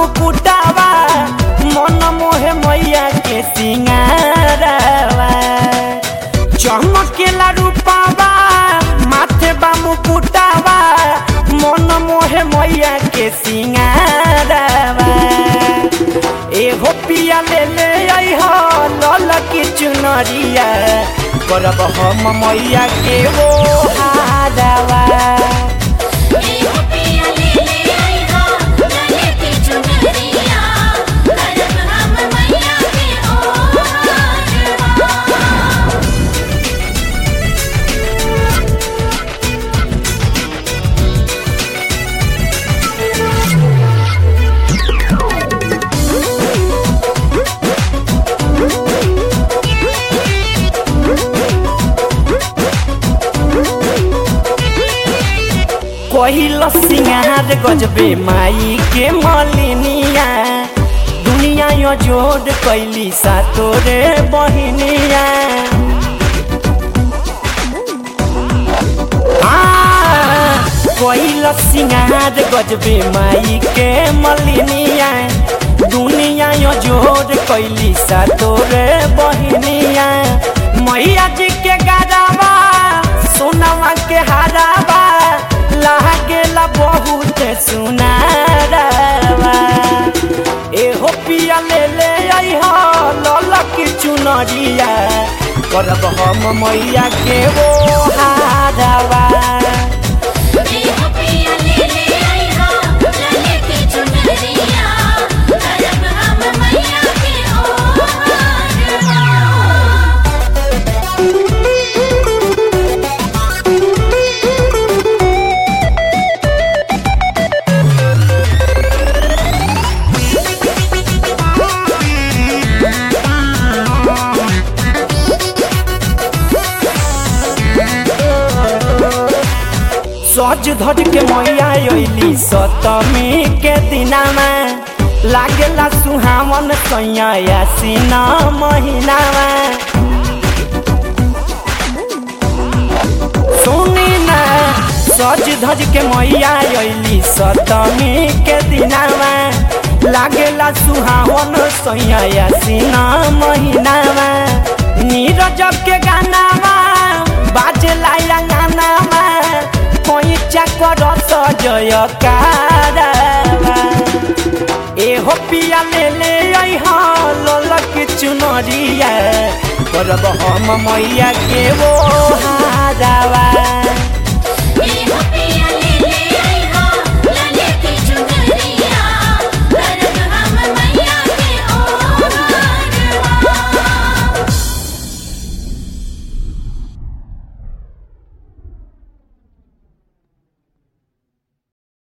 मुकुटावा मन मोहे मैया के सिंगारवा चमकेला रूपावा माथे बा मुकुटावा मन मोहे मैया के सिंगारवा एहो पिया ले ले आई हो लल की चुनरिया करब हम मैया के वो हारवा एहो पिया ले ले आई हो लले की चुनरिया करब हम मैया के ओहारवा कहिल सिंगार गजबे माई के मलिनिया दुनिया यो जोड़ कैली सा तोरे बहिनिया कहिल सिंगार गजबे माई के मलिनिया दुनिया यो जोड़ कैली सा तोरे बहिनिया मैया जी के गारावा सोनावा के हारावा लागेला बहुत सुनारवा एहो पिया ले ले आई हो ललक चुनरिया करब हम मैया के वो हारवा एहो पिया ले ले आई हो लले की चुनरिया करब हम मैया के ओहारवा सज धज के मैया अइली सतमी के दिनामा लागेला सुहावन सैया आसीना महीनामा सुनी ना सज धज के मैया अइली सतमी के दिनामा लागेला सुहावन सैया आसीना महीनामा नीरज के गानामा बाजेला गानामा कोई चकर सजय कारवा एहो पिया ले ले आई हाँ ललक चुनरिया करब हम मैया के वो हारवा